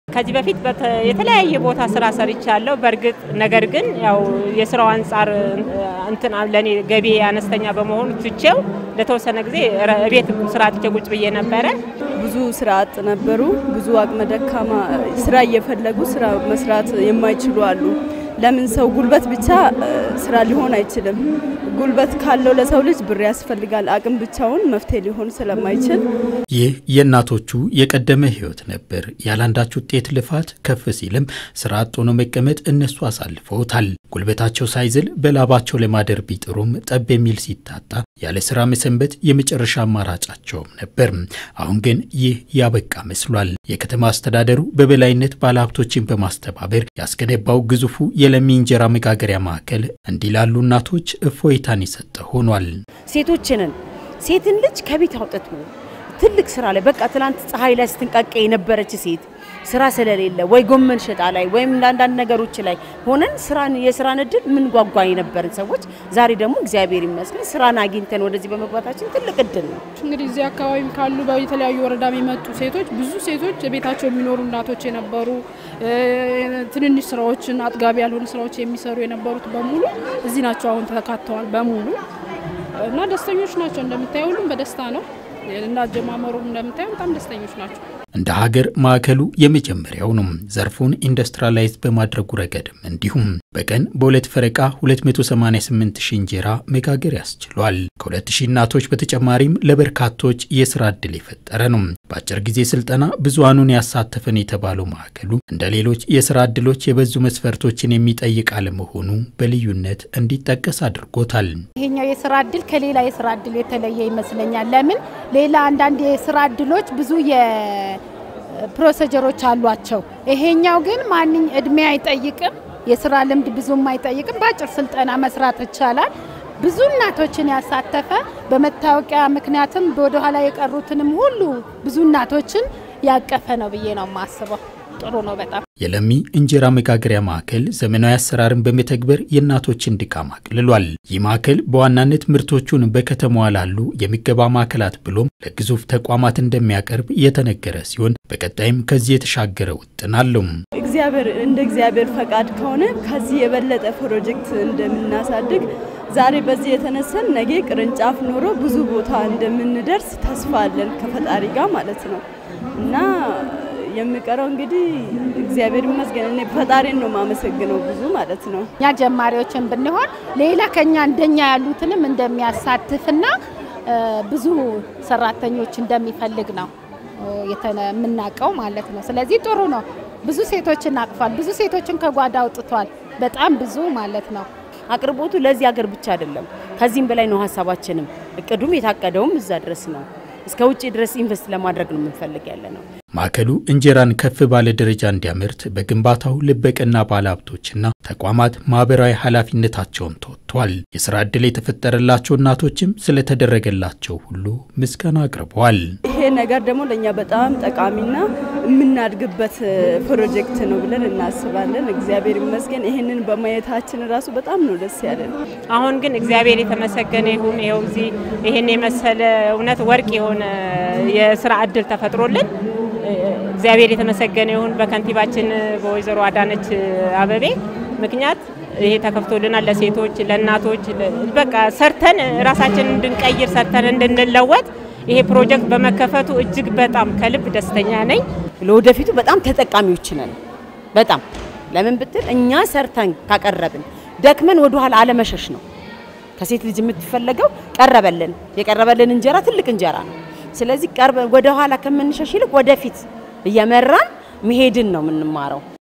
ከዚህ በፊት የተለያየ ቦታ ስራ ሰርቻለሁ። በእርግጥ ነገር ግን ያው የስራው አንጻር እንትን ለእኔ ገቢ አነስተኛ በመሆኑ ትቼው ለተወሰነ ጊዜ ቤት ስራ ትቼ ቁጭ ብዬ ነበረ። ብዙ ስራ አጥ ነበሩ። ብዙ አቅመ ደካማ ስራ እየፈለጉ ስራ መስራት የማይችሉ አሉ። ለምን ሰው ጉልበት ብቻ ስራ ሊሆን አይችልም። ጉልበት ካለው ለሰው ልጅ ብር ያስፈልጋል። አቅም ብቻውን መፍትሄ ሊሆን ስለማይችል ይህ የእናቶቹ የቀደመ ህይወት ነበር። ያላንዳች ውጤት ልፋት ከፍ ሲልም ስራ አጥ ሆኖ መቀመጥ እነሱ አሳልፈውታል። ጉልበታቸው ሳይዝል በላባቸው ለማደር ቢጥሩም ጠብ የሚል ሲታጣ ያለ ስራ መሰንበት የመጨረሻ አማራጫቸውም ነበር። አሁን ግን ይህ ያበቃ መስሏል። የከተማ አስተዳደሩ በበላይነት ባለሀብቶችን በማስተባበር ያስገነባው ግዙፉ የለሚ እንጀራ መጋገሪያ ማዕከል እንዲህ ላሉ እናቶች እፎይታን የሰጠ ሆኗል። ሴቶችንን ሴትን ልጅ ከቤት አውጥቶ ትልቅ ስራ ላይ በቃ ትላንት ፀሐይ ላይ ስትንቃቀ የነበረች ሴት ስራ ስለሌለ ወይ ጎመን ሸጣ ላይ ወይም አንዳንድ ነገሮች ላይ ሆነን ስራን የስራን እድል ምን ጓጓ የነበርን ሰዎች ዛሬ ደግሞ እግዚአብሔር ይመስገን ስራን አግኝተን ወደዚህ በመግባታችን ትልቅ እድል ነው። እንግዲህ እዚህ አካባቢ ካሉ የተለያዩ ወረዳ የመጡ ሴቶች ብዙ ሴቶች ቤታቸው የሚኖሩ እናቶች የነበሩ ትንንሽ ስራዎችን አጥጋቢ ያልሆኑ ስራዎች የሚሰሩ የነበሩት በሙሉ እዚህ ናቸው። አሁን ተካተዋል በሙሉ እና ደስተኞች ናቸው። እንደምታየው ሁሉም በደስታ ነው እና አጀማመሩም እንደምታየው በጣም ደስተኞች ናቸው። እንደ ሀገር ማዕከሉ የመጀመሪያው ነው። ዘርፉን ኢንዱስትሪላይዝ በማድረጉ ረገድም እንዲሁም በቀን በሁለት ፈረቃ 288 ሺህ እንጀራ መጋገር ያስችሏል። ከ2 ሺህ እናቶች በተጨማሪም ለበርካቶች የስራ ዕድል የፈጠረ ነው። በአጭር ጊዜ ስልጠና ብዙሃኑን ያሳተፈን የተባለው ማዕከሉ እንደ ሌሎች የስራ ዕድሎች የበዙ መስፈርቶችን የሚጠይቅ አለመሆኑ በልዩነት እንዲጠቀስ አድርጎታል። ይሄኛው የስራ ዕድል ከሌላ የስራ ዕድል የተለየ ይመስለኛል። ለምን ሌላ አንዳንድ የስራ ዕድሎች ብዙ ፕሮሲጀሮች አሏቸው። ይሄኛው ግን ማንኝ እድሜ አይጠይቅም፣ የስራ ልምድ ብዙም አይጠይቅም። በአጭር ስልጠና መስራት ይቻላል። ብዙ እናቶችን ያሳተፈ በመታወቂያ ምክንያትም ወደኋላ የቀሩትንም ሁሉ ብዙ እናቶችን ያቀፈ ነው ብዬ ነው የማስበው። ጥሩ ነው በጣም። የለሚ እንጀራ መጋገሪያ ማዕከል ዘመናዊ አሰራርን በመተግበር የእናቶችን ድካም አቅልሏል። ይህ ማዕከል በዋናነት ምርቶቹን በከተማዋ ላሉ የምገባ ማዕከላት ብሎም ለግዙፍ ተቋማት እንደሚያቀርብ የተነገረ ሲሆን በቀጣይም ከዚህ የተሻገረ ውጥን አለው። እግዚአብሔር እንደ እግዚአብሔር ፈቃድ ከሆነ ከዚህ የበለጠ ፕሮጀክት እንደምናሳድግ ዛሬ በዚህ የተነሰን ነገ ቅርንጫፍ ኖሮ ብዙ ቦታ እንደምንደርስ ተስፋ አለን ከፈጣሪ ጋር ማለት ነው እና የሚቀረው እንግዲህ እግዚአብሔር ይመስገን። እኔ ፈጣሪን ነው የማመሰግነው ብዙ ማለት ነው። እኛ ጀማሪዎችን ብንሆን ሌላ ከኛ እንደኛ ያሉትንም እንደሚያሳትፍና ብዙ ሰራተኞች እንደሚፈልግ ነው የምናውቀው ማለት ነው። ስለዚህ ጥሩ ነው። ብዙ ሴቶችን አቅፏል። ብዙ ሴቶችን ከጓዳ አውጥቷል። በጣም ብዙ ማለት ነው። አቅርቦቱ ለዚህ ሀገር ብቻ አይደለም፣ ከዚህም በላይ ነው ሀሳባችንም እቅዱም የታቀደውም እዛ ድረስ ነው። እስከ ውጭ ድረስ ኢንቨስት ለማድረግ ነው የምንፈልግ ያለ ነው። ማዕከሉ እንጀራን ከፍ ባለ ደረጃ እንዲያመርት በግንባታው ልበቅና ባለሀብቶችና ተቋማት ማህበራዊ ኃላፊነታቸውን ተወጥቷል። የስራ ዕድል የተፈጠረላቸው እናቶችም ስለተደረገላቸው ሁሉ ምስጋና አቅርበዋል። ይሄ ነገር ደግሞ ለእኛ በጣም ጠቃሚና የምናድግበት ፕሮጀክት ነው ብለን እናስባለን። እግዚአብሔር ይመስገን ይህንን በማየታችን ራሱ በጣም ነው ደስ ያለን። አሁን ግን እግዚአብሔር የተመሰገነ ይሁን። ይኸው እዚህ ይህን የመሰለ እውነት ወርቅ የሆነ የስራ ዕድል ተፈጥሮልን እግዚአብሔር የተመሰገነ ይሁን። በከንቲባችን በወይዘሮ አዳነች አበቤ ምክንያት ይሄ ተከፍቶልናል። ለሴቶች፣ ለእናቶች በቃ ሰርተን ራሳችንን እንድንቀይር ሰርተን እንድንለወጥ ይሄ ፕሮጀክት በመከፈቱ እጅግ በጣም ከልብ ደስተኛ ነኝ። ለወደፊቱ በጣም ተጠቃሚዎች ነን። በጣም ለምን ብትል እኛ ሰርተን ካቀረብን ደክመን ወደኋላ አለመሸሽ ነው። ከሴት ልጅ የምትፈለገው ቀረበልን። የቀረበልን እንጀራ ትልቅ እንጀራ ነው። ስለዚህ ወደ ኋላ ከምንሸሽ ይልቅ ወደፊት እየመራን መሄድን ነው የምንማረው።